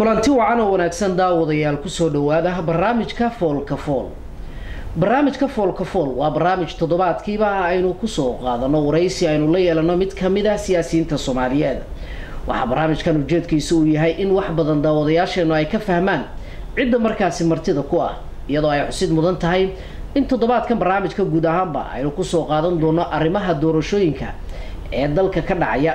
kulanti wacan oo wanaagsan daawadayaal kusoo dhawaada barnaamijka foolka fool barnaamijka foolka fool waa barnaamij toddobaadkiiba aynu kusoo qaadano waraysi aynu la yeelano mid kamid ah siyaasiyiinta soomaaliyeed waxaa barnaamijkan ujeedkiisa uu yahay in wax badan daawadayaasheenu ay ka fahmaan cidda markaasi martida ku ah iyadoo ay xusid mudan tahay in toddobaadkan barnaamijka guud ahaanba aynu kusoo qaadan doono arrimaha doorashooyinka ee dalka ka dhacaya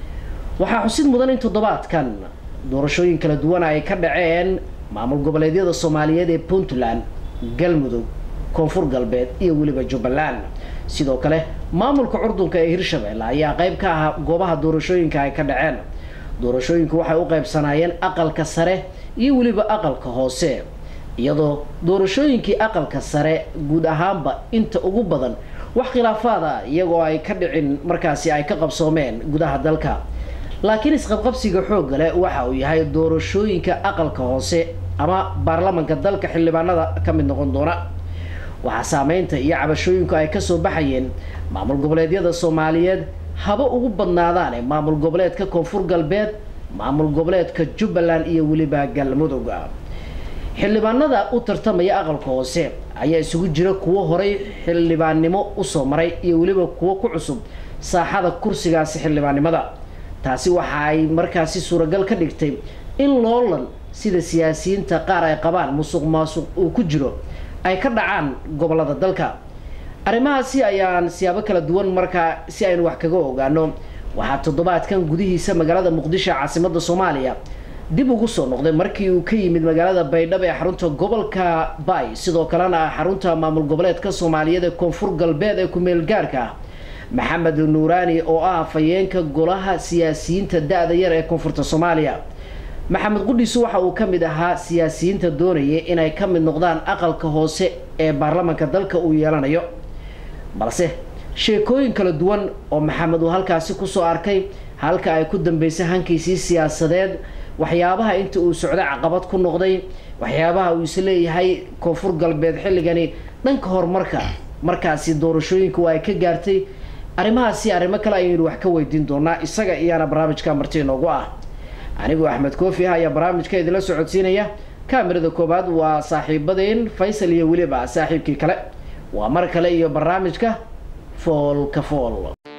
waxaa xusid mudan in toddobaadkan doorashooyin kala duwan ay ka dhaceen maamul goboleedyada soomaaliyeed ee puntland galmudug koonfur galbeed iyo weliba jubbaland sidoo kale maamulka curdunka ee hirshabelle ayaa qeyb ka ah goobaha doorashooyinka ay ka dhaceen doorashooyinku waxay u qeybsanaayeen aqalka sare iyo weliba aqalka hoose iyadoo doorashooyinkii aqalka sare guud ahaanba inta ugu badan wax khilaafaad ah iyagoo ay ka dhicin markaasi ay ka qabsoomeen gudaha dalka laakiin isqabqabsiga xoogga leh waxa uu yahay doorashooyinka aqalka hoose ama baarlamanka dalka xildhibaanada ka mid noqon doona waxaa saameynta iyo cabashooyinku ay kasoo baxayeen maamul goboleedyada soomaaliyeed haba ugu badnaadaane maamul goboleedka koonfur galbeed maamul goboleedka jubbaland iyo weliba galmudug xildhibaanada u tartamaya aqalka hoose ayaa isugu jira kuwo horay xildhibaannimo usoo maray iyo weliba kuwo ku cusub saaxada kursigaasi xildhibaannimada taasi waxa ay markaasi suuragal ka dhigtay in loolan sida siyaasiyiinta qaar ay qabaan musuq maasuq uu ku jiro ay ka dhacaan gobolada dalka arrimahaasi ayaan siyaabo kala duwan markaa si aynu wax kaga ogaano waxaa toddobaadkan gudihiisa magaalada muqdisho caasimada soomaaliya dib ugu soo noqday markii uu ka yimid magaalada baydhabo ee xarunta gobolka bay sidoo kalena ah xarunta maamul goboleedka soomaaliyeed ee koonfur galbeed ee ku-meel gaarka ah maxamed nuuraani oo ah afhayeenka golaha siyaasiyiinta da-da yar ee koonfurta soomaaliya maxamed qudhiisu waxa uu ka mid ahaa siyaasiyiinta doonayay inay ka mid noqdaan aqalka hoose ee baarlamanka dalka uu yeelanayo balse sheekooyin kala duwan oo maxamed uu halkaasi kusoo arkay halka ay ku dambeysay hankiisii siyaasadeed waxyaabaha inta uu socday caqabad ku noqday waxyaabaha uu isleeyahay koonfur galbeed xilligani dhanka horumarka markaasi doorashooyinka ay ka gaartay arrimahaasi arrimo kale ayaynu wax ka weydiin doonaa isaga iyaana barnaamijka marti inoogu ah anigoo axmed koofi ah ayaa barnaamijka idinla socodsiinaya kaamirada koowaad waa saaxiibadeen faysal iyo weliba saaxiibkii kale waa mar kale iyo barnaamijka foolka fool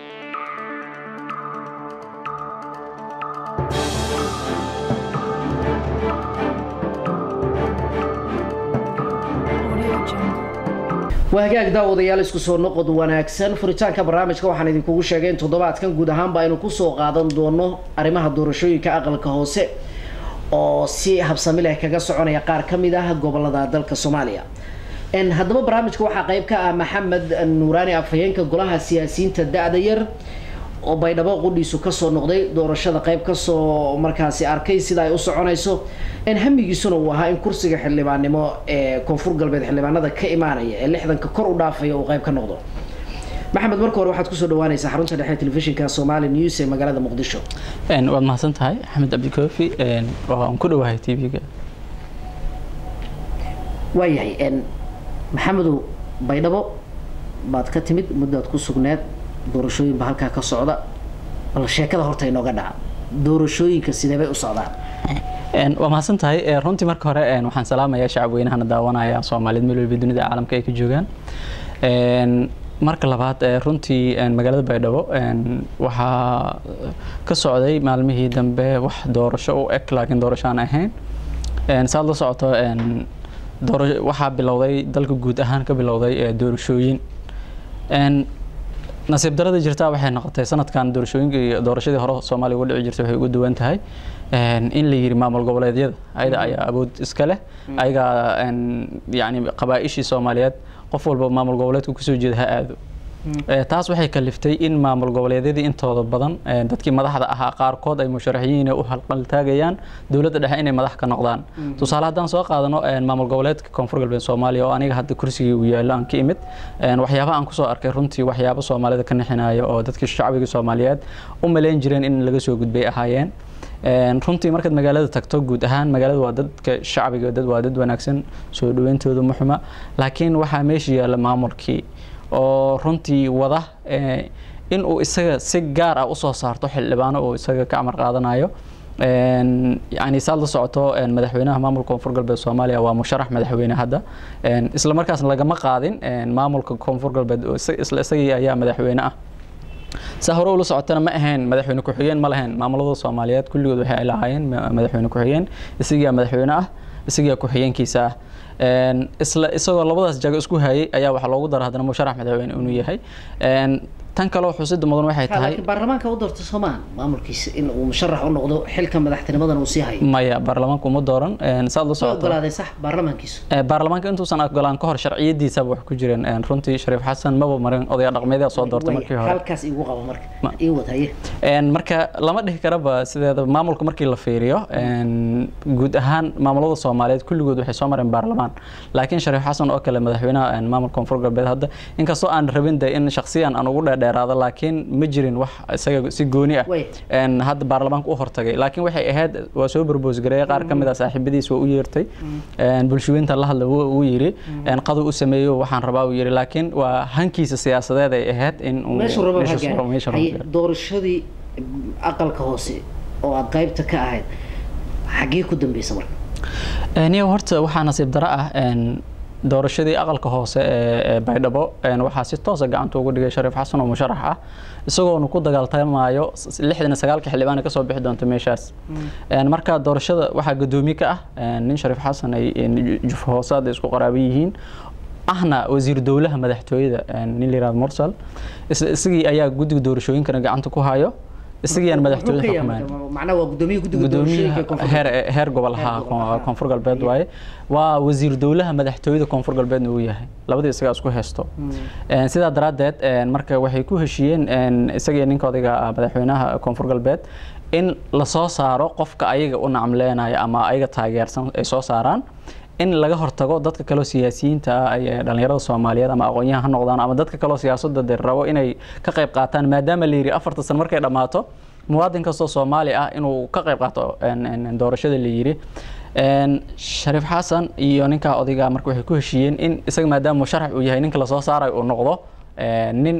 waa hagaag daawadayaal isku soo noqod wanaagsan furitaanka barnaamijka waxaan idinkugu sheegay in toddobaadkan guud ahaanba aynu kusoo qaadan doono arrimaha doorashooyinka aqalka hoose oo si habsami leh kaga soconaya qaar ka mid ah gobolada dalka soomaaliya haddaba barnaamijka waxaa qeyb ka ah maxamed nuuraani afhayeenka golaha siyaasiyiinta da-da yar oo baydhabo qudhiisu kasoo noqday doorashada qeyb kasoo markaasi arkay sida ay u soconayso hamigiisuna uu ahaa in kursiga xildhibaannimo ee koonfur galbeed xildhibaanada ka imaanaya ee lixdanka kor u dhaafaya uu qeyb ka noqdo maxamed marka hore waxaad kusoo dhawaanaysaa xarunta dhexe telefishinka somali news ee magaalada muqdisho waad mahadsan tahay axmed cabdikoofi waan ku dhawahay t v-ga waayahay maxamedow baydhabo baad ka timid muddaad ku sugneed doorashooyin ba halkaa ka socda bal sheekada horta inooga dhaca doorashooyinka sidee bay u socdaan waa mahadsan tahay runtii marka hore waxaan salaamayaa shacab weynahana daawanaya soomaaliyeed meel walba dunida caalamka ay ka joogaan marka labaad runtii magaalada baydhabo waxaa ka socday maalmihii dambe wax doorasho u eg laakiin doorasho aan ahayn saad la socoto waxaa bilowday dalka guud ahaan ka bilowday doorashooyin nasiib darada jirtaa waxay noqotay sanadkan doorashooyinka iyo doorashadii hore soomaaliya uga dhici jirtay waxay uga duwan tahay in la yiri maamul goboleedyada ayada ayaa awood iska leh ayagaa yani qabaa-ishii soomaaliyeed qof walba maamul goboleedka kusoo jeeda ha aado taas waxay kaliftay in maamul goboleedyadii intooda badan dadkii madaxda ahaa qaarkood ay musharaxiyiin u halqaltaagayaan dowladda dhexe inay madax ka noqdaan tusaale haddaan soo qaadano maamul goboleedka koonfur galbeed soomaaliya oo aniga hadda kursigii uu yaallo aan ka imid waxyaaba aan kusoo arkay runtii waxyaabo soomaalida ka nixinaya oo dadkii shacbiga soomaaliyeed u malayn jireen in laga soo gudbay ahaayeen runtii markaad magaalada tagto guud ahaan magaalada waa dadka shacbiga dad waa dad wanaagsan soo dhaweyntooda muxuma laakiin waxaa meesha yaalla maamulkii oo runtii wada in uu isaga si gaar ah usoo saarto xildhibaano uu isaga ka amar qaadanayo yani saad la socoto madaxweynaha maamulka koonfur galbeed soomaaliya waa musharax madaxweyne hadda isla markaasna lagama qaadin maamulka koonfur galbeed isla isagii ayaa madaxweyne ah saa hore ula socotana ma ahayn madaxweyne ku-xigeen ma lahayn maamulada soomaaliyeed kulligood waxay ay lahaayeen madaxweyne ku-xigeen isagiyaa madaxweyne ah isagiyaa ku-xigeenkiisa ah isla isagoo labadaas jago isku hayay ayaa waxaa loogu dara haddana musharax madaxweyne inuu yahay tan kaleo xusida mudan waxay tahay baarlamaanka u doorta soomaan maamulkiisa in uu musharax u noqdo xilka madaxtinimadan uu sii hayo maya baarlamaanka uma dooran saad la socoto ogolaaday sax baarlamaankiisu baarlamaanka intuusan ogolaan ka hor sharciyadiisaba wax ku jireen runtii shariif xasan maba marin odaya dhaqmeedaa soo doortay markii hore halkaas igu qabo marka ii wad haye marka lama dhihi karaba sideeda maamulka markii la fiiriyo guud ahaan maamulada soomaaliyeed kulligood waxay soo mareen baarlamaan laakiin shariif xasan oo kale madaxweynaha maamulka koonfur galbeed hadda inkastoo aan rabin de in shaksiyan aan ugu dheerdheeraado laakiin ma jirin wax isaga si gooni ah hadda baarlamaanka u hortagay laakiin waxay ahayd waa soo barboos gareeyay qaar ka mid ah saaxiibadiis waa u yeertay bulshooyinta la hadla wuu yiri qadu u sameeyo waxaan rabaa uu yiri laakiin waa hankiisa siyaasadeed ay ahayd in doorashadii aqalka hoose oo aad qaybta ka ahayd xaggee ku dambeysa marka niyo horta waxaa nasiib daro ah doorashadii aqalka hoose ee baydhabo waxaa si toosa gacanta ugu dhigay shariif xasan oo musharax ah isagoona ku dagaaltamaayo lixdan sagaalka xildhibaan kasoo bixi doonta meeshaas marka doorashada waxaa gadoomiye ka ah nin shariif xasan ay juf hoosaad isku qaraabo yihiin ahna wasiir dowlaha madaxtooyada nin la yirahdo mursal isagii ayaa guddiga doorashooyinkana gacanta ku hayo isagiyaan madaxtooyada xukumaan heer gobol ahaa koonfur galbeed waaye waa wasiir dowlaha madaxtooyada koonfur galbeedna uu yahay labadii isagaa isku haysto sidaa daraaddeed marka waxay ku heshiiyeen isagii ninka odayga madaxweynaha koonfur galbeed in lasoo saaro qofka ayaga u nacamleenaya ama ayaga taageersan ay soo saaraan in laga hortago dadka kaleo siyaasiyiinta ah ee dhalinyarada soomaaliyeed ama aqoonyahan ha noqdaan ama dadka kaleo siyaasadda de rabo inay ka qayb qaataan maadaama la yidhi afarta san markay dhammaato muwaadin kastoo soomaali ah inuu ka qayb qaato doorashada la yidhi shariif xasan iyo ninkaa odayga marka waxay ku heshiiyeen in isaga maadaama musharax uu yahay ninka lasoo saarayo uu noqdo nin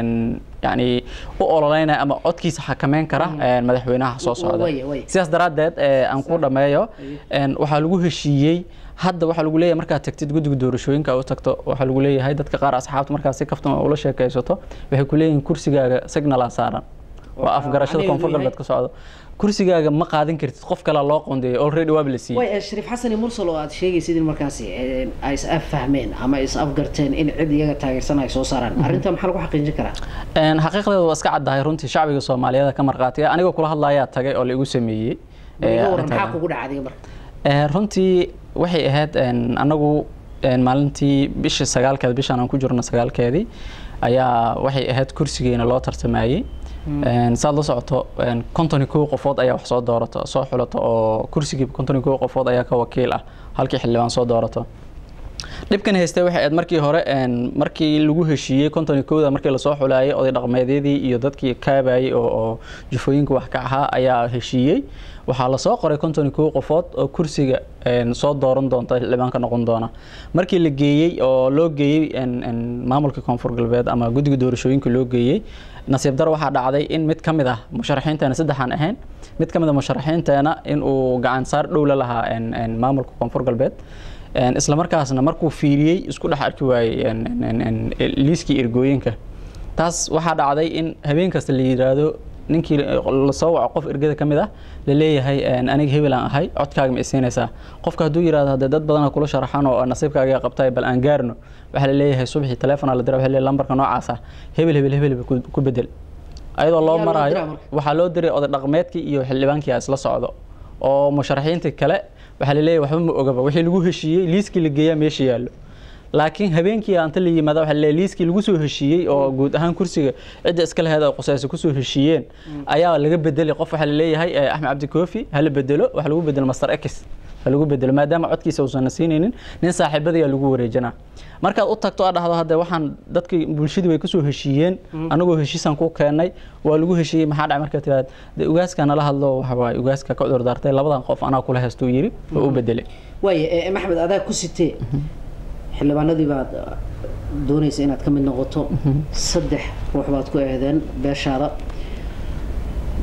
yani u ololeynaya ama codkiisa xakameyn kara madaxweynaha soo socda sidaas daraaddeed aan ku dhameeyo waxaa lagu heshiiyey hadda waxaa lagu leeyahay markaad tagtid guddiga doorashooyinka u tagto waxaa lagu leeyahay dadka qaar asxaabta markaad si kaftan ula sheekaysato waxay ku leeyihiin kursigaaga signala saaran waa afgarashada koonfur galbeed ka socdo kursigaaga ma qaadan kartid qof kale loo qoondeeyay already waaba la siiyey way shariif xasan iyo mursal oo aad sheegaysid in markaasi ay is affahmeen ama is afgarteen in cid iyaga taageersan ay soo saaraan arrinta maxaa lagu xaqiijin karaa xaqiiqdeeda waa iska caddahay runtii shacbiga soomaaliyeed ka marqaatiya anigoo kula hadlayaa tagay oo la igu sameeyey maxaa kugu dhacday marka runtii waxay ahayd anagu maalintii bishii sagaalkeed bishaan aan ku jirno sagaalkeedii ayaa waxay ahayd kursigeena loo tartamayey saad la socoto konton kow qofood ayaa wax soo doorato soo xulato oo kursigii konton kow qofood ayaa ka wakiil ah halkii xildhibaan soo doorato dhibkan haystay waxay ahayd markii hore markii lagu heshiiyey konton kowda markii lasoo xulaayay oday dhaqmeedyadii iyo dadkii kaabayay oo jufooyinka wax ka ahaa ayaa heshiiyey waxaa lasoo qoray konton kow qofood oo kursiga soo dooran doonta xildhibaanka noqon doona markii la geeyey oo loo geeyey maamulka koonfur galbeed ama guddiga doorashooyinka loo geeyey nasiib dar waxaa dhacday in mid ka mid ah musharaxiinteena saddexaan ahayn mid ka mid a musharaxiinteena in uu gacan saar dhow la lahaa maamulka koonfur galbeed isla markaasna markuu fiiriyey isku dhex arki waayey liiskii ergooyinka taas waxaa dhacday in habeen kasta la yidhaahdo ninkii lasoo waco qof ergada ka mid ah la leeyahay aniga hebel aan ahay codkaaga ma isiinaysaa qofka hadduu yidhahdo haddee dad badana kula sharaxan oo nasiibkaaga qabtay bal aan gaarno waxaa la leeyahay subaxii telefonaa la dira waxa leeyahay lambarka noocaas ah hebel hebel hebel ku bedel ayadoo loo maraayo waxaa loo diray oday dhaqmeedkii iyo xildhibaankii isla socdo oo musharaxiinta kale waxaa la leeyahay waxba ma ogaba wixii lagu heshiiyey liiskii la geeyaa meesha yaallo laakiin habeenkii anta la yimaada waxaa la leeyahay liiskii lagu soo heshiiyey oo guud ahaan kursiga cidda iska laheed oo qusaysa kusoo heshiiyeen ayaa laga bedelay qof waxaa la leeyahay axmed cabdi koofi hala bedelo waxa lagu bedelo master x ha lagu bedelo maadaama codkiisa uusan siinaynin nin saaxiibadayaa lagu wareejinaa markaad u tagto aad dhahdo hadde waxaan dadkii bulshadii way kusoo heshiiyeen anagoo heshiisaan ku keenay waa lagu heshiiyey maxaa dhacay markaa tiraad de ugaaska nala hadlo waxa waaye ugaaska ka cudur daartay labadan qof anaa kula heystuu yiri oo u bedelay waaye maxmed adaa ku sitee xildhibaanadii baad doonaysa inaad ka mid noqoto saddex ruux baad ku eedeen beeshaada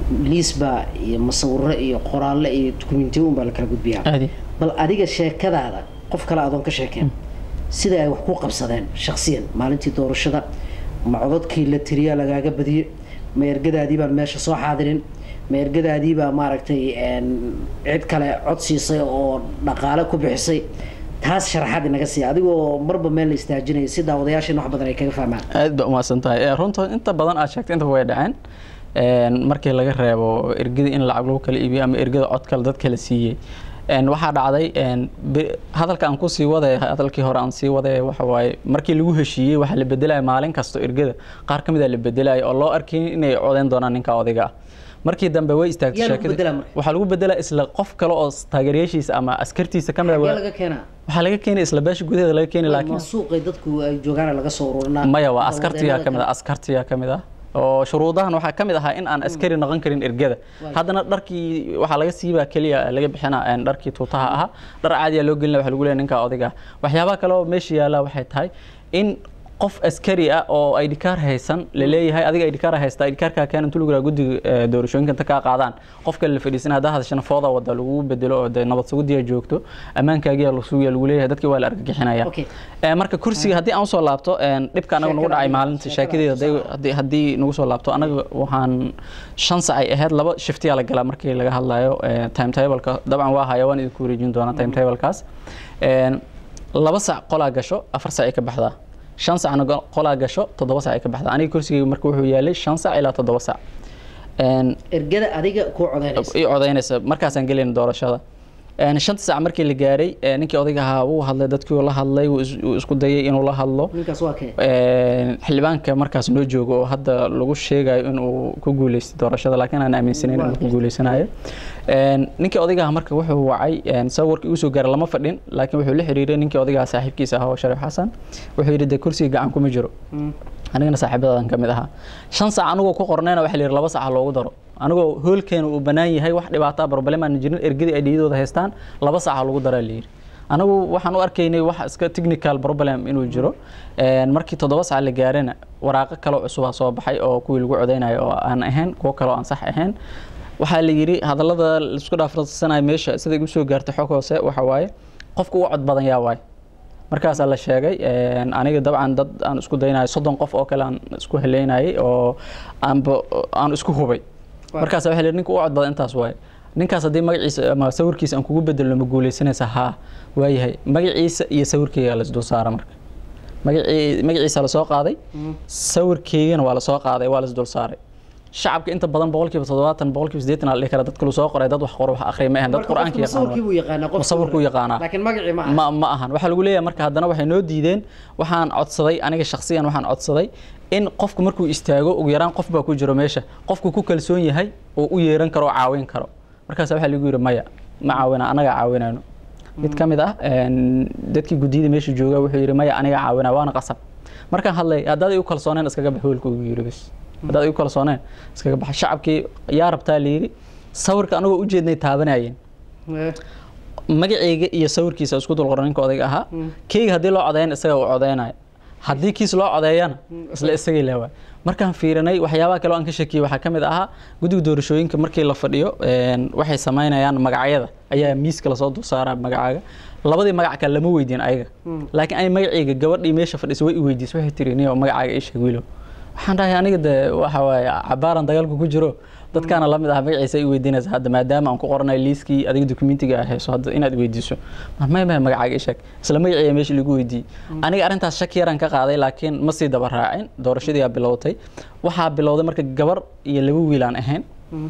liisba iyo masawiro iyo qoraalle iyo dukumentiyo unbaa la kala gudbiyaa aadi bal adiga sheekadaada qof kale adoon ka sheekeen sida ay wax ku qabsadeen shaksiyan maalintii doorashada ma codadkii la tiriyaa lagaaga badiyey ma ergadaadii baan meesha soo xaadirin ma ergadaadii baa maaragtay een, cid kale cod siisay oo dhaqaale ku bixisay taas sharaxaad inaga siiya adigoo marba meel la istaajinaya si daawadayaasheena wax badan ay kaga fahmaan aad ba umahadsan tahay Eh, runta inta badan aad sheegtay intaba way dhaceen Een, markii laga reebo ergada in lacag lagu kala iibiyo ama ergada cod kale dad kala siiyey Een, waxaa dhacday een, be- hadalka aan kusii waday hadalkii hore aan sii waday waxa waaye markii lagu heshiiyey waxaa la bedelaya maalin kasta ergada qaar ka mid a la bedelaya oo loo arkay inay codeyn doonaan ninka odayga ah markii dambe way istaagtay Yaa lagu sheekadii. bedelaa marka? waxaa lagu bedelaa isla qof kale oo taageerayaashiisa ama askartiisa ka mid ah yaa waa- laga keenaa waxaa laga keenay isla beesha gudaheeda laga keenay laakiin ma suuqay dadku ay joogaan laga soo ururinaa maya waa askartiyaa ka mid ah askartiyaa ka mid ah oo shuruudahan waxaa ka mid ahaa in aan askari noqon karin ergada haddana dharkii waxaa laga siibaa keliya laga bixina een, dharkii tuutaha ahaa dhar caadiya loo gelina waxa lagu leeyahay ninka odayga ah waxyaabaha kale oo meesha yaala waxay tahay in qof askari ah oo ID card haysan la leeyahay adiga ID card haysta ID cardka keen intuu lagu guddiga eh, doorashooyinka inta ka qaadaan qofka la fadhiisan hadaa hadashana fooda wada lagu bedelo oo dee nabad sugudiya joogto ammaankaagiya la sugiya lagu leeyahay dadkii waa la argagixinaya Okay. Eh, marka kursiga haddii aan usoo laabto een, dhibka anaga nagu Sheekada dhacay adiga, maalinta sheekada sheekadeeda adiga, haddii- haddii haddii nagu soo laabto anaga waxaan shan sac ay ahayd laba shiftiyaa la galaa markii laga hadlayo eh, timetableka dabcan waa haya waan idinku wareejin doonaa timetablekaas Een, laba sac qolaa gasho afar sac ay ka baxdaa shan sacna go- qolaa gasho toddoba sac ay ka baxdaa aniga kursigayga marka wuxuu yaalay shan sac ilaa toddoba sac Een, ergada adiga kuu codeynaysa i codeynaysa markaasaan gelayna doorashada Een, shanta sac markii la gaaray eh, ninkii odayga ahaa wuu hadlay dadkii uu la hadlay wuu is- wuu isku dayay inuu la hadlo ninkaas waa kee Een, xildhibaanka markaas noo joogo oo hadda lagu sheegayo inuu ku guuleystay doorashada laakiin aan aaminsanayn inuu ku guuleysanayo Een, ninkii odayga ahaa marka wuxuu wacay een, sawirkii usoo gaaray lama fadhin laakiin wuxuu la xiriiray ninkii odayga ahaa saaxiibkiisa ahaa oo shariif xasan wuxuu yidhi dee kursiga gacan kuma jiro anigana saaxiibadaadan ka mid ahaa shan saac anigoo ku qornayna waxa la yidhi laba saac loogu daro anigoo hoolkeena uu bannaan yahay wax dhibaato ah problem aan jirin ergadii ay dhiyadooda haystaan laba saac lagu daraa la yidhi anagu waxaan u arkaynay wax iska technical problem inuu jiro Een, markii toddoba saac la gaarana waraaqo kale cusubaa soo baxay oo kuwii lagu codeynayo oo aan ahayn kuwo kale oo aan sax ahayn waxaa la yidhi hadallada laisku dhaafradsanayo meesha sida igu soo gaartay xog hoose waxa waaye qofka ugu cod badan yaa waaye markaasaa la sheegay een, aniga dabcan dad aan isku daynayo soddon qof oo kale aan isku heleynayay oo aanba aan isku hubay Waaw. markaasa waxa la yidhi ninka ugu cod badan intaas waaye ninkaas haddii magaciisa ama sawirkiisa aan kugu bedelno ma guuleysanaysa haa waayahay magaciisa iyo sawirkeyga la isdul saara marka magacii magaciisa la soo qaaday sawirkeygana waa la soo qaaday waa la isdul saaray shacabka inta badan boqolkiiba toddobaatan boqolkiiba siddeetan aa la dhihi kara dadka lu soo qoray dad wax qoro wax akhriya ma ahan dad qur-aanka yaqaan sawirkii buu yaqaanaa qof sawirkuu yaqaanaa laakiin magacii ma aha ma ma ahan waxaa lagu leeyahay marka haddana waxay noo diideen waxaan codsaday aniga shakhsiyan waxaan codsaday in qofku markuu istaago ugu yaraan qof baa ku jiro meesha qofku ku kalsoon yahay oo u yeeran karo oo caawin karo markaas waxaa lagu yidhi maya ma caawina anaga caawinayno mid ka mid ah een, dadkii guddiyada meesha jooga wuxuu yidhi maya aniga caawinaa waana qasab markaan hadlay haddaad igu kalsooneen iskaga bax hoolka ugu yidhi bas haddaad igu kalsooneen iskaga baxa shacabkii yaa rabtaa la yidhi sawirka anagoo ujeednay taabanayeen Eh, magacayga iyo sawirkiisa isku dul qoran ninka odayga ahaa keyga haddii loo codeyn isaga uu codeynayo haddii kiis loo codeeyana isla isagay leewaa markaan fiirinay waxyaabaha kale oo aan ka shakiyey waxaa ka mid ahaa guddiga doorashooyinka markii la fadhiyo een, waxay samaynayaan magacyada ayaa miiska lasoo dul saaraa magacaaga labadii magac kale lama weydiin ayaga laakiin ay magacayga gabadhii meesha fadhisa way i weydiisay waxay tiri niyo magacaaga ii sheeg wiilow waxaan dhahay aniga de waxa waaye cabaaran dagaalku ku jiro dadkaana la mid ah magaciisa i weydiinaysa hadda maadaama aan ku qoranayo liiskii adiga dokumentiga ah hayso hadda inaad weydiiso may may magacaaga ii sheeg isla magaciiya meesha lagu weydiiyey aniga arrintaas shaki yaraan ka qaaday laakiin ma sii daba raacin doorashadii aa bilowtay waxaa bilowday marka gabar iyo laba wiil aan ahayn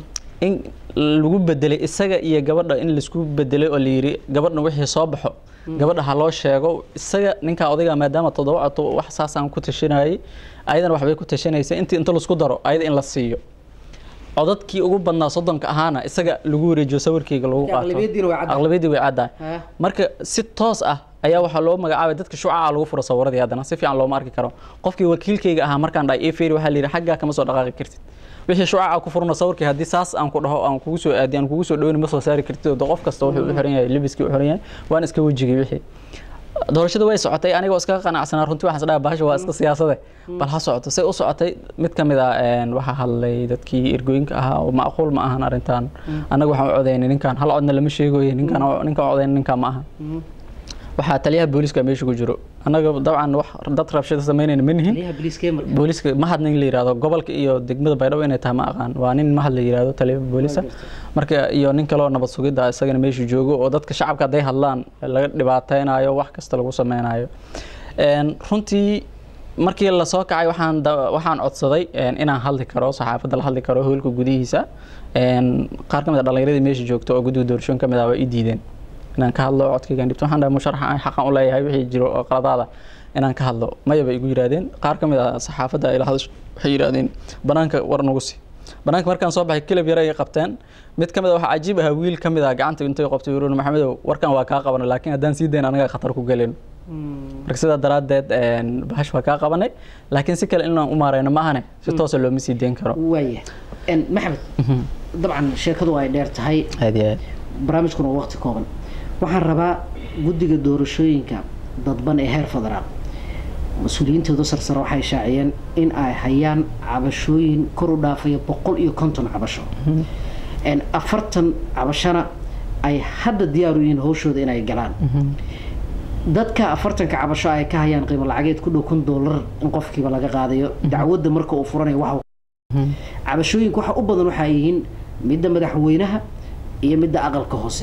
in lagu bedelay isaga iyo gabadha in laisku bedelay oo la yidhi gabadha wixii soo baxo gabadha ha loo sheego isaga ninkaa odayga maadaama toddoba coto wax saasaan ku tashanayay ayadana waxbay ku tashanaysa intii inta laisku daro ayada in la siiyo codadkii ugu badnaa soddonka ahaana isaga lagu wareejiyo sawirkeyga lagu qaato aqlabiyadiina way caddahay. aqlabiyadii way caddahay Ha. marka si toos ah ayaa waxaa loo magacaabay dadka shucaca lagu furo sawiradii haddana si fiican looma arki karo qofkii wakiilkeyga ahaa markaan dhahay ii fiiri waxaa la yidhi xaggaa kama soo dhaqaaqi kartid wixii shucaca ku furno sawirkii haddii saas aan ku dhaho aan kugu soo aadi aan kugu soo dhaweyni ma soo saari kartid oo de qof kasta wuxuu u xiran yahay lebiskii u xiran yahay waan iska wejigay wixii doorashada way socotay anigoo iskaga qanacsanaa runtii waxaan isdhaha bahasha waa iska siyaasade bal ha socoto say u socotay mid ka mid a waxaa hadlay dadkii ergooyinka ahaa oo macquul ma ahan arrintan annaga waxaan u codaynay ninkan hal codna lama sheegoye ninkan ninkan u codaynay ninkan ma ahan waxaa taliyaha booliska meesha ku jiro annaga dabcan wax dad rabshada samaynayna ma nihin booliska mahad nin la yihahdo gobolka iyo degmada baydhabo inay tahay ma aqaan waa nin mahad la yihahdo taliyaha boolisa marka iyo nin kaloo nabad sugidda isagana meesha joogo oo dadka shacabka hadday hadlaan laga dhibaateynayo wax kasta lagu sameynayo runtii markii lasoo kacay waxaan waxaan codsaday inaan hadli karo saxaafadda la hadli karo hoolka gudihiisa qaar ka mid a dhallinyaradii meesha joogta oo guddiga doorashooyin ka mid ah waa ii diideen inaan ka hadlo codkaygaan dhibto waxaan dhahay musharaxa aan xaqan u leeyahay wixii jiro oo qaladaada inaan ka hadlo maya bay igu yidhahdeen qaar ka mid ah saxaafadda ila hadasho waxay yidhahdeen banaanka war nagu si banaanka markaan soo baxay kilab yare ay qabteen mid ka mid a waxaa cajiib ahaa wiil ka mid ah gacanta intay qabtay yuruun maxamedow warkan waa kaa qabana laakiin haddaan sii dayn anaga khatar ku gelin marka sidaa daraaddeed bahash waa kaa qabanay laakiin si kale inaan u maarayno maahane si toosa looma sii dayn karo waaya maxamed dabcan sheekadu ay dheer tahay aad iyo aad barnaamijkuna waa waqti kooban waxaan rabaa guddiga doorashooyinka dadban ee heer federaal mas-uuliyiintooda sarsare waxay shaaciyeen in ay hayaan cabashooyin kor u dhaafaya boqol iyo konton cabasho afartan cabashana ay hadda diyaar u yihiin hawshooda inay galaan dadka afartanka cabasho ay ka hayaan qiimo lacageed ku dhow kun doolar in qofkiiba laga qaadayo dacwadda marka uu furanayo wax cabashooyinka waxa u badan waxaa yihiin midda madaxweynaha iyo midda aqalka hoose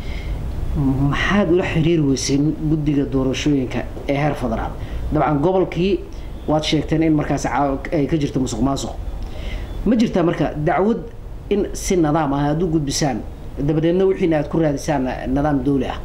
maxaad ula xiriiri weyseen guddiga doorashooyinka ee heer federaal dabcan gobolkii waad sheegteen in markaas ay ka jirto musuq maasuq ma jirtaa marka dacwad in si nadaam ah aada u gudbisaan dabadeedna wixiina aad ku raadisaan nidaam dawli ah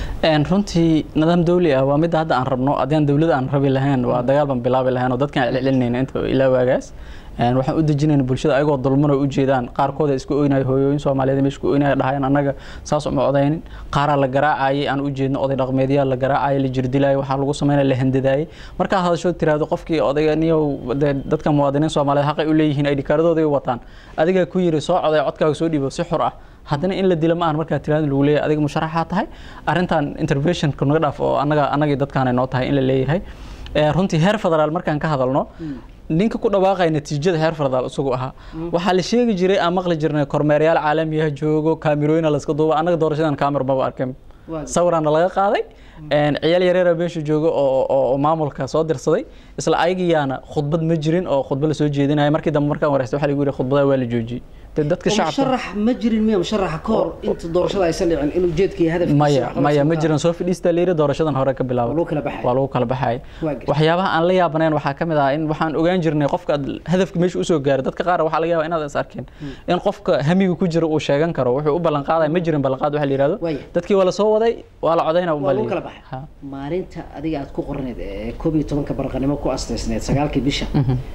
runtii nidaam dawli ah waa midda hadda aan rabno haddii dawlada aan rabi lahayn waa dagaal baan bilaabi lahayn oo dadkaan celcelinayna inta ilaa waagaas waxaan u dejinayna bulshada ayagoo dulmano u jeedaan qaarkooda isku oynayo hooyooyin soomaaliyeed meesha ku oynaya dhahayaan annaga saas uma odaynin qaaraa la garaacayay aan u jeedno oday dhaqmeedyaa la garaacayay la jirdilayay waxaa lagu sameynaya la handadaayay markaa hadashood tiraahdo qofkii odayganiyow dadka muwaadiniin soomaaliyeed xaqay u leeyihiin ay dhikaaradooday wataan adigaa ku yiri soo coday codkaaga soo dhiibo si xur ah haddana in la dilo ma ahan markaa tiraada lagu leeyahay adiga musharaxaa tahay arrintan interventionka naga dhaaf oo annaga annagii dadkaanay noo tahay in la leeyahay runtii heer federaal markaan ka hadalno ninka ku dhawaaqaya natiijada heer federaal isagu ahaa waxaa la sheegi jiray aan maqli jirnay kormeeryaal caalamiyaha joogo kaamirooyina layska duuba annaga doorashadan kaamir maba arkin sawiraana laga qaaday ciyaal yareera meesha jooga oo maamulka soo dirsaday isla ayagiyaana khudbad ma jirin oo khudbad lasoo jeedinaya markii dambe markaan wareystay waxaa lagu yidhi khudbadaha waa la joojiyey dadka musharax ma jirin miya musharaxa ka hor inta doorashada aysan dhicin inuu jeedka iyo hadafkiisa maya maya ma jiran soo fadhiista layiri doorashadan hore ka bilaabay lagu kala baxay waa lagu kala baxay waxyaabaha aan la yaabanayn waxaa ka mid ah in waxaan ogaan jirnay qofka hadafka meesha usoo gaaray dadka qaar waxaa laga yaabaa inaad is arkeen in qofka hamiga ku jira uu sheegan karo wuxuu u ballan qaadaya ma jirin ballanqaad waxa la yihahdo dadkii waa la soo waday waa la codayna waa lagu kala baxay maalinta adiga aad ku qorneed ee koob iyo tobanka barqanimo ku asteysneed sagaalkii bisha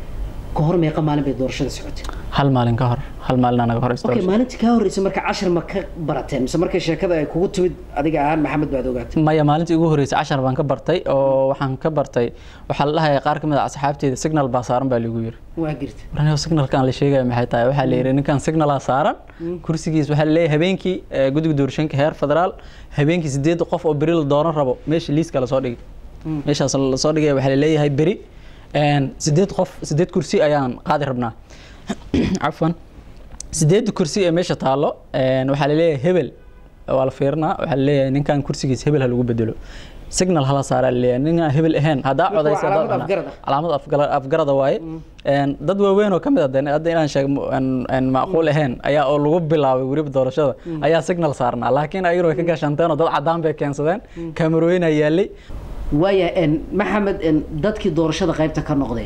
ka hor meeqa maalin bay doorashada socotay hal maalin ka hor hal maalin anaga hor okay maalintii kaa horreysay marka cashar ma ka barateen mise markay sheekada ay kugu timid adiga ahaan maxamed baad ogaatay maya maalintii ugu horreysay cashar baan ka bartay oo waxaan ka bartay waxaa la dhahaya qaar ka mid a asxaabteeda signal baa saaran baa lagu yiri waa girta waraniyo signalkan la sheegaya maxay tahay waxaa la yidhi ninkan signalaa saaran kursigiis waxaa la leeyahay habeenkii guddiga doorashooyinka heer federaal habeenkii sideed qof oo beri la dooran rabo meesha liiska lasoo dhigay meeshaas lasoo dhigaya waxaa la leeyahay beri sideed qof sideed kursi ayaan qaadi rabnaa cafwan sideed kursi ee meesha taalo waxaa laleeyahay hebel waa la fiirinaa waxaa laleeyahay ninkan kursigiis hebel ha lagu bedelo signal hala saaraa laleeyahay ninaan hebel ahayn haddaa codaysa calaamad afgarada waaye dad waaweyn oo kamid ah hadda inaan sheeg macquul ahayn ayaa oo lagu bilaabay weliba doorashada ayaa signal saarnaa laakiin ayaguna way ka gaashanteen oo dad cadaan bay keensadeen kaamarooyinaa yaalay waaya maxamed dadkii doorashada qaybta ka noqday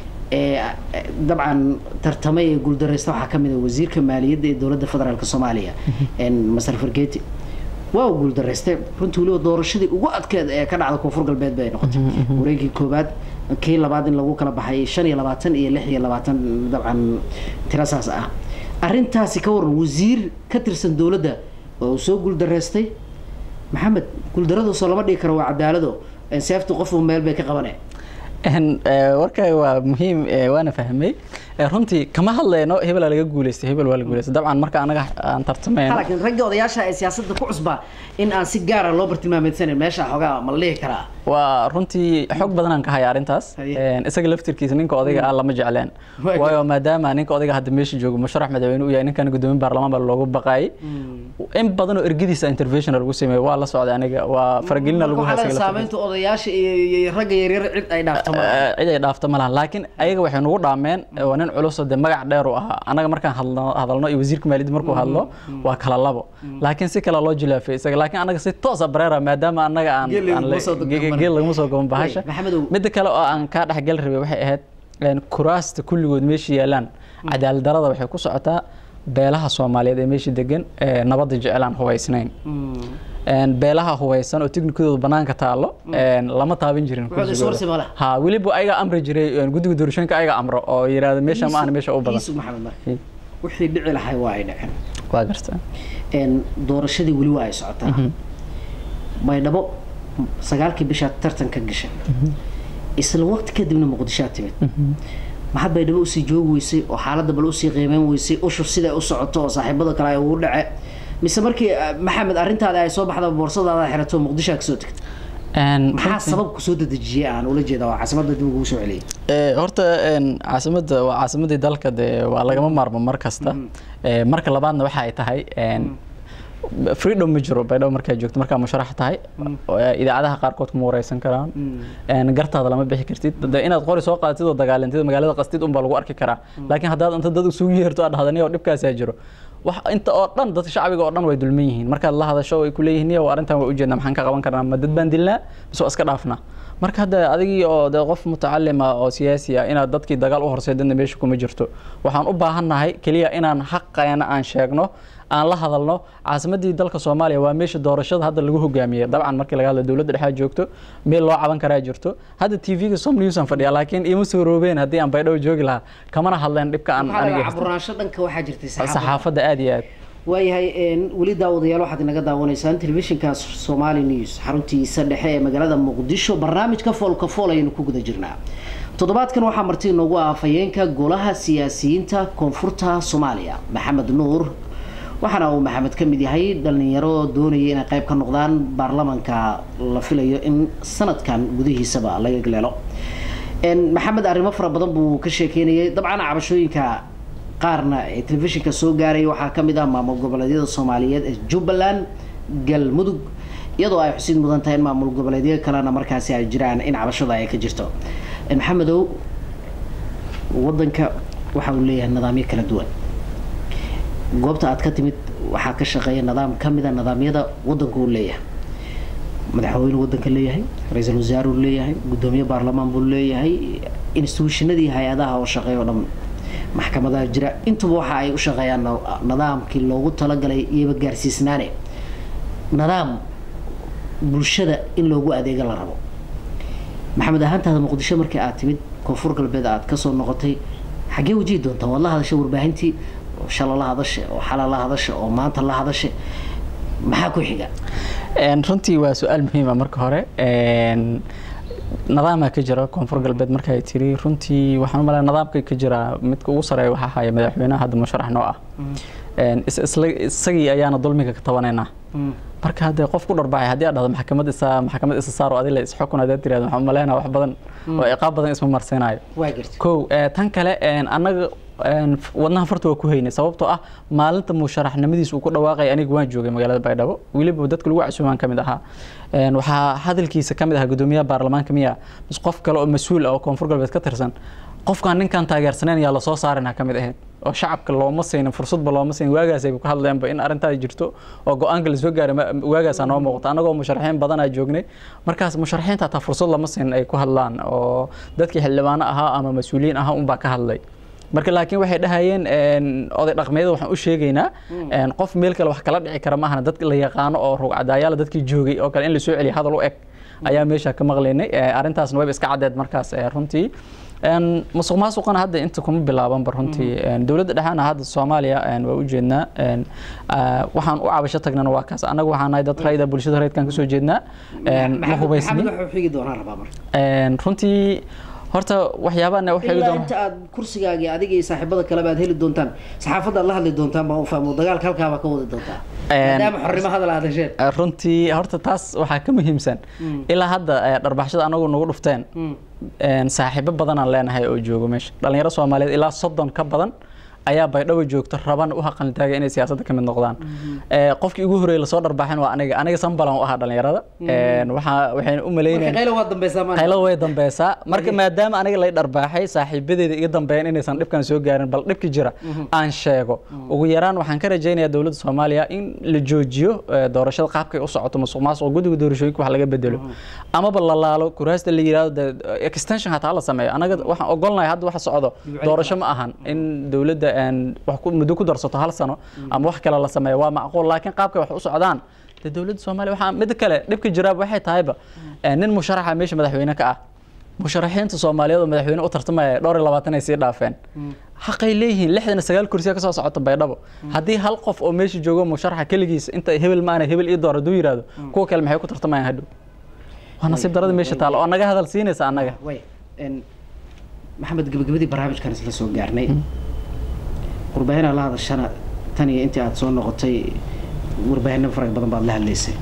ee dabcan tartamay ee guuldareysta waxaa ka mid ah wasiirka maaliyadda ee dowladda federaalk soomaaliya masar fargeti waa uu guuldareystay runtii weliba doorashadii ugu adkeed ee ka dhacda koonfur galbeed bay noqotay wareegii koowaad kii labaad in lagu kala baxay shan iyo labaatan iyo lix iyo labaatan dabcan tirasaas ah arrintaasi ka waran wasiir ka tirsan dowladda oo soo guuldareystay maxamed guuldaradaasoo lama dhigi karo waa cadaalado seefta qofuu meel bay ka qabaneen warkaaga waa muhiim waana fahmay Eh, runtii kama hadlayno hebel laga guuleystay hebel waa la guuleystay dabcan marka anaga aan tartamayno laakiin ragga odayaasha ee siyaasadda ku cusbaa in aan si gaara loo bartilmaameedsanin meesha xoogaa ma la dhihi karaa waa runtii xog badan aan ka haya arrintaas Haye. Een, isaga laftirkiisa ninka odayga ah lama jecleen Waa waayo maadaama ninka odayga hadda meesha joogo musharax madaxweyne uu yahay ninkan gudoomiye baarlamaan baa loogu baqaayay in badan oo ergadiisa intervention lagu sameeyo waa la socday aniga waa faragelina lagu Marka waxaa haysay leedahay saamaynta odayaasha iyo iyo ragga yaryar cid ay dhaafto ma laha. cid ay dhaafto ma laha laakiin ayaga waxay nugu dhaameen waa nin culus oo dee magac dheer u ahaa anaga markaan hadlno hadalno iyo wasiirka maaliyadda markuu hadlo waa kala labo laakiin si kale loo jilaafay isaga laakiin anaga si toosa bareera maadaama anaga aan Geel aan laguma le- soo ge- gaban. geel laguma soo gaban bahasha Wey, Maxamedow. midda kale oo aan kaa dhexgal rabay waxay ahayd een, kuraasta kulligood meesha yaalaan cadaalad darada waxay ku socotaa beelaha soomaaliyeed ee meesha degan ee nabadda jecelaan hubaysnayn Mm. Een, beelaha hubeysan oo tiknikadooda banaanka taalo een, lama taaban jirin Wuxuu kursigooda. iswarsi ma leh. ha weliba ayaga amri jiray een, guddiga doorashooyinka ayaga amro oo yiraahdo meesha ma ahna meesha u badan Iisu Maxamed marka. wixii dhici lahay waa ay dhaceen waa garta Een, doorashadii weli waa ay socotaa baydhabo sagaalkii bishaa tartanka gasha isla waqti kadibna muqdishoa timid maxaad baydhabo usii joogi weysay oo xaaladda bal usii qiimeyn weysay ushur siday u socoto oo saaxiibada kale ay ugu dhace mise markii ah, maxamed arrintaada ay soo baxda boorsadaada xirato muqdishoa kasoo tegtay Een, maxaa runtii- sabab kusoo dedejiyay aan ula jeeda waa caasimadda dib ugu soo celiyay Ee, horta een, caasimadda waa caasimadii dalka dee waa lagama maarmo mar kasta Ee, marka labaadna waxa ay tahay een, freedom ma jiro baydhabo markaa joogto markaa musharax tahay oo, ee, idaacadaha qaarkood kuma wareysan karaan Een, gartaada lama bixi kartid dee inaad qori soo qaadatid oo dagaalantid magaalada qastid unbaa lagu arki karaa laakiin haddaad inta dad isugu yeerto aad dhahdan oo dhibkaasaa jiro wax inta oo dhan dadka shacbiga oo dhan way dulman yihiin markaad la hadasho way ku leeyihiin "Yow, arrintan waa ujeednaa maxaan ka qaban karnaa ma dad baan dilnaa mise waa iska dhaafnaa marka hadda adigii oo dee qof mutacalima oo siyaasi ah inaad dadkii dagaal u horseedana meesha kuma jirto waxaan u baahannahay keliya inaan xaqeena aan sheegno aan la hadalno caasimadii dalka soomaaliya waa meesha doorashada hadda lagu hogaamiyey dabcan markii laga hadla dowladda dhexaa joogto meel loo caban karaa jirto hadda tv-ga som news aan fadhiyaa laakiin ima soo roobeen haddii aan baydhabo joogi lahaa kamana hadleen dhibka aan maxaa aniga laga haysto. caburaansho dhanka waxaa jirtay saxaafadda saxaafadda aad iyo aad waayahay een, weli daawadayaal waxaad inaga daawanaysaan telefishinka somali news xaruntiisa dhexe ee magaalada muqdisho barnaamijka foolka fool ayaynu ku guda jirnaa toddobaadkan waxaa marti inoogu ah afhayeenka golaha siyaasiyiinta koonfurta soomaaliya maxamed nuur waxaana uu maxamed ka mid yahay dhalinyaro doonaya inay qayb ka noqdaan baarlamanka la filayo in sanadkan gudihiisaba laga galeelo Een, maxamed arrimo fara badan buu ka sheekeynayay dabcan cabashooyinka qaarna ee telefishinka soo gaaraya waxaa ka mid ah maamul goboleedyada soomaaliyeed ee jubbaland galmudug iyadoo ay xusid mudan tahay in maamul goboleedyo kalena markaasi ay jiraan in cabashada ay ka jirto Een, maxamedow wadanka waxa uu leeyahay nidaamyo kala duwan goobta aad ka timid waxaa ka shaqeeya nidaam ka mid a nidaamyada wadanku uu leeyahay madaxweyne wadanka leeyahay ra-iisul wasaare uu leeyahay gudoomiye baarlamaan buu leeyahay instituushinadii hay-adaha oo shaqeeya oo dhan maxkamadaha jira intuba waxa ay u shaqeeyaan na- nidaamkii loogu talagalay iyaba gaarsiisnaane nidaam bulshada in loogu adeega la rabo maxamed ahaantaada muqdisho markii aad timid koonfur galbeed aad kasoo noqotay xaggee wajihi doontaa waad la hadashay warbaahintii oo shala la hadashay oo xala la hadashay oo maanta la hadashay maxaa ku xiga Een, runtii waa su-aal muhiima marka hore Een, nidaama ka jira koonfur galbeed marka ay tiri runtii waxaan u malaya nidaamka ka jira midka ugu sareeya waxaa haya madaxweynaha hadda musharax noo ah Een, is- isla- isagii ayaana dulmiga ka tabanaynaa marka haddee qof ku dharbacay haddii aad dhahdo maxkamad isa maxkamad isa saaro adila isxukun haddaad tirahdo waxaan u maleynayaa wax badan oo ciqaab badan isma marsiinayo waa gartay kow ee, tan kale een, annaga een, f- wadnaha farta waa ku haynay sababtoo ah maalinta musharaxnimadiisa uu ku dhawaaqay aniga waan joogay magaalada baydhabo weliba dadka lagu casuumaan ka mid ahaa Een, waxaa hadalkiisa ka mid ahaa gudoomiyaha baarlamaanka miya mis qof kale oo mas-uul ah oo koonfur galbeed ka tirsan qofkaan ninkaan taageersanayn yaa lasoo saarina ka mid ahayd oo shacabka looma siinin fursadba looma siinin waagaas ay ku hadleenba in arrintaa jirto oo go-aanka lasoo gaaray ma- waagaasaa noo muuqata annagoo musharaxiin badanaa joognay markaas musharaxiinta hataa fursad lama siinin ay ku hadlaan oo dadkii xildhibaano ahaa ama mas-uuliyiin ahaa unbaa ka hadlay marka laakiin waxay dhahayeen een, oday dhaqmeeda waxaan u sheegaynaa een, qof meel kale wax kala dhici kara maahana dad la yaqaano oo rugcadaayaala dadkii joogay oo kale in lasoo celiyo hadal u eg ayaa meesha ka maqlaynay Ee, arrintaasna wayba iska caddeed markaas ee, runtii Een, musuq maasuqana hadda inta kuma bilaabanba runtii Een, dowladda dhexaana hadda soomaaliya een, waa u jeednaa Een, aa, waxaan u cabasho tagnana waa kaas annaga waxaan nahay dad rayda bulshada rayidkan kasoo jeednaa Een, ma maxamed hubaysnin maxamed wuxuu xigi doonaa rabaa marka Een, runtii horta waxyaabaana waxay ilaa inta aad kursigaagii adiga iyo saaxiibada kaleba aad heli doontaan saxaafadda aad la hadli doontaan baan u fahmo dagaalka halkaabaa ka wadi doontaa maadaama xornimo hadal aad hesheen runtii horta taas waxaa ka muhiimsan ilaa hadda dharbaxshada anagu nagu dhufteen saaxiibo badanaan leenahay oo joogo meesha dhalinyaro soomaaliyeed ilaa soddon ka badan ayaa baydhabo joogto rabana u haqalintaaga inay siyaasadda ka mid noqdaan qofkii ugu horreeyay lasoo dharbaaxin waa aniga aniga sambalan u ahaa dhalinyarada waxaa waxayna u malaynayaqaylo way dambeysaa marka maadaama aniga lay dharbaaxay saaxiibadeeda iga dambeeyeen inaysan dhibkan soo gaarin bal dhibki jira aan sheego ugu yaraan waxaan ka rajaynayaa dowladda soomaaliya in la joojiyo doorashada qaabkay u socoto musuq maasuq guddiga doorashooyinka wax laga bedelo amaba la laalo kuraasta la yidhahdo extension hataa la sameeyo anaga waxaan ogolnahay hadda waxa socdo doorasho ma ahan in dowladda muddo ku darsato hal sano ama wax kale la sameeyo waa macquul laakiin qaabkay wax u socdaan de dowladda soomaaliya waxaa mid kale dhibka jiraab waxay tahayba nin musharaxa meesha madaxweyne ka ah musharaxiinta soomaaliyeed oo madaxweyne u tartamaya dhowr iyo labaatan ay sii dhaafeen xaqay leeyihiin lixdan iyo sagaal kursiya kasoo socota baydhabo haddii hal qof oo meesha joogo musharaxa keligiisa inta hebel maana hebel ii door hadduu yidhaahdo kuwa kale maxay ku tartamayaan hadhow waa nasiib darada meesha taalo oo naga hadal siinaysa annaga maxamed gabagabadii barnaamijkan isla soo gaarnay warbaahinaa la hadashana tan iyo intii aada soo noqotay warbaahino farag badan baad la hadlaysay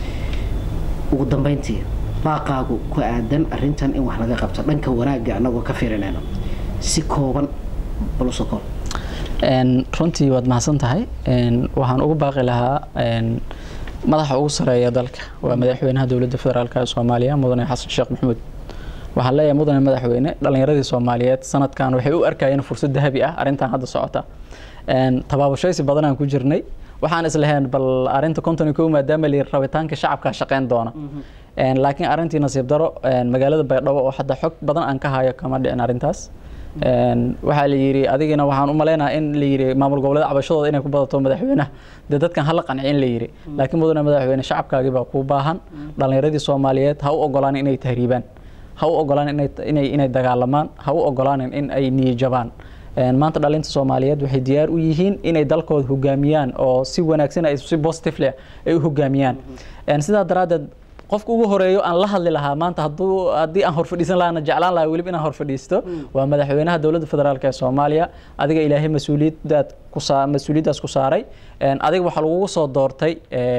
ugu dambeyntii baaqaagu ku aadan arrintan in wax laga qabto dhanka wanaagga anagoo ka fiirinayno si kooban baluso koob runtii waad mahadsan tahay waxaan ugu baaqi lahaa madaxa ugu sareeya dalka waa madaxweynaha dowladda federaalk ee soomaaliya mudane xasan sheekh maxamuud waxaan leeyahay mudane madaxweyne dhalinyaradii soomaaliyeed sanadkan waxay u arkayeen fursad dahabi ah arrintan hadda socota tabaabashaysi badanaan ku jirnay waxaan islahayn bal arrinta konton kow maadaama la rabitaanka shacabka shaqeyn doona laakiin arrintii nasiib daro magaalada baydhabo oo hadda xog badan aan ka hayo kama dhicin arrintaas waxaa la yidhi adigina waxaan u maleynaha in la yidhi maamul goboleed cabashadooda inay ku badato madaxweynaha dee dadkan hala qancin la yidhi laakiin mudane madaxweyne shacabkaagii baa kuu baahan dhalinyaradii soomaaliyeed ha u ogolaan inay tahriibaan ha u ogolaan inay inay dagaalamaan ha u ogolaanin in ay niyijabaan maanta dhalinta soomaaliyeed waxay diyaar u yihiin inay dalkooda hogaamiyaan oo si wanaagsan ay si positively ay u hogaamiyaan sidaa daraaddeed qofka ugu horeeyo aan la hadli lahaa maanta hadduu haddii aan horfadhiisan lahana jeclaan lahaa weliba inaan horfadhiisto waa madaxweynaha dowladda federaalk ee soomaaliya adiga ilaahay mas-uuliyadaad kusaa mas-uuliyaddaas ku saaray adiga waxaa lagugu soo doortay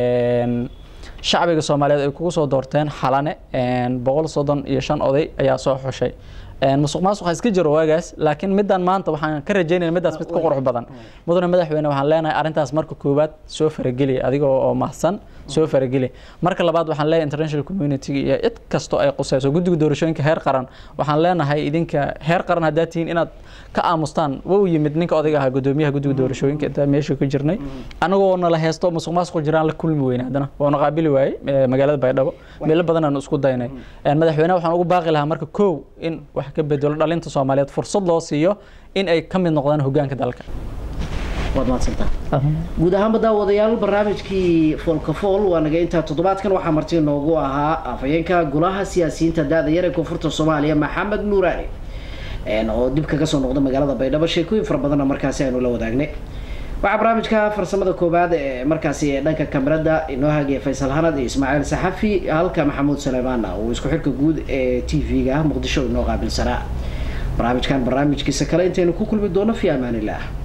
shacbiga soomaaliyeed ay kugu soo doorteen xalane boqol soddon iyo shan oday ayaa soo xushay musuq maasuq ha iska jiro waagaas laakiin middan maanta waxaan ka rajaynaya middaas mid ka qurux badan mudane madaxweyne waxaan leenahay arrintaas marka koowaad soo farageli adiga oo mahsan soo farageli marka labaad waxaan leeyahay international community iyo cid kastoo ay qusayso guddiga doorashooyinka heer qaran waxaan leenahay idinka heer qaran haddaad tihiin inaad ka aamustaan wau yimid ninka odayga ahaa gudoomiyaha guddiga doorashooyinka intaa meesha ku jirnay anagoo nala heesto musuq maasuq jiraan la kulmi weyne haddana waanu qaabili waayey magaalada baydhabo meelo badan aanu isku daynay madaxweynaha waxaan ugu baaqi lahaa marka kow in wax ka bedelo dhalinta soomaaliyeed fursad loo siiyo in ay ka mid noqdaan hogaanka dalka waad mahadsantaa guud ahaanba daawadayaal barnaamijkii foolka fool waa naga intaa toddobaadkan waxaa marti noogu ahaa afhayeenka golaha siyaasiyiinta da-da yar ee koonfurta soomaaliya maxamed nuuraani oo dib kaga soo noqda magaalada baydhabo sheekooyin fara badanna markaasi aynu la wadaagnay waxaa barnaamijka farsamada koobaad ee markaasi dhanka kamerada inoo hagaya faysal hanad iyo ismaaciil saxafi halka maxamuud saleymaan uu isku xirka guud ee t v-ga muqdisho inoo qaabilsanaa barnaamijkan barnaamijkiisa kale intaynu ku kulmi doono fi amaan illah